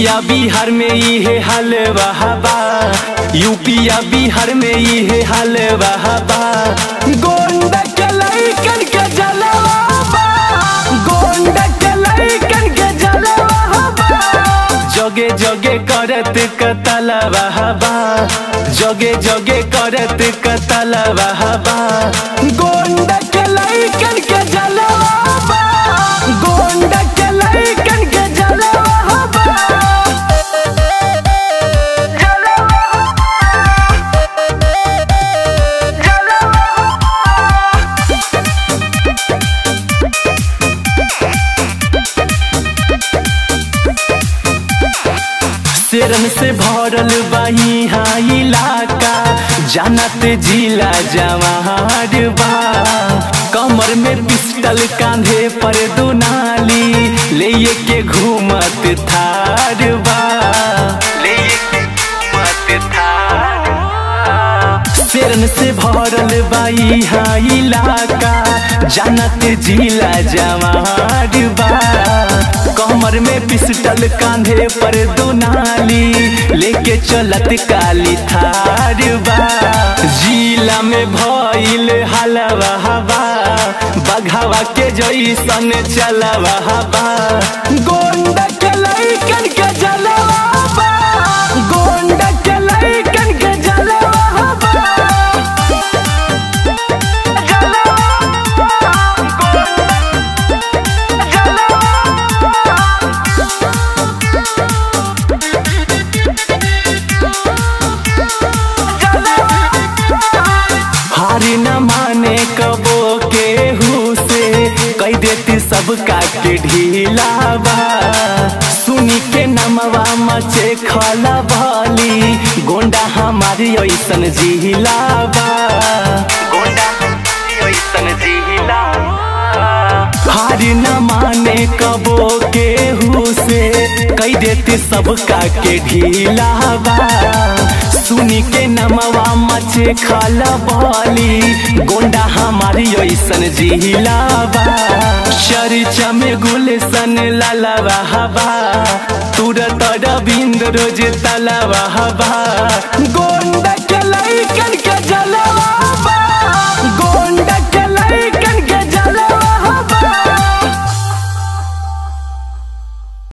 यूपिया बिहार में इहे हाल बहाबा यूपिया बिहार में इहे हाल बहाबा गोंडा के लइकन के जलवा गोंडा के लइकन के जलवा जगे जगे करत कतल बहाबा जगे जगे करत कतल बहाबा गोंडा के लइकन के जलवा गोंडा के लइकन के जलवा शेरन से भरल बाही हाँ इलाका जानत जिला जवार बा कमर में पिस्टल कांधे पर दुनाली ले के घूमत थार बा ले के घूमत थार शेरन से भरल बाई हाँ इलाका जानत जिला जवार बा कमर में पिस्टल कांधे पर दुनाली लेके चलत काली थार बा जिला में भइल हलवा हवा बघावा के जैसन चलवा हवा गोंडा के लइकन के जलवा बा गोंडा के लइकन के जलवा बा हारी न माने कबो के से कह देती सबका के ढीलावा सुनी के नमवा मचे खला भली गोंडा हमारी ऐसन जिहिलावा गोंडा ऐसन जिहिलावा हारी न माने कबो के से कह देती सबका के ढीलावा सुनी के नमवा मचे खाला बाली गोंडा हमारी ऐसन जिहिलावा चर्चा में गुलशन लालावा हवा तुरत रविंद्र रोज तलावा हवा गोंडा के लइकन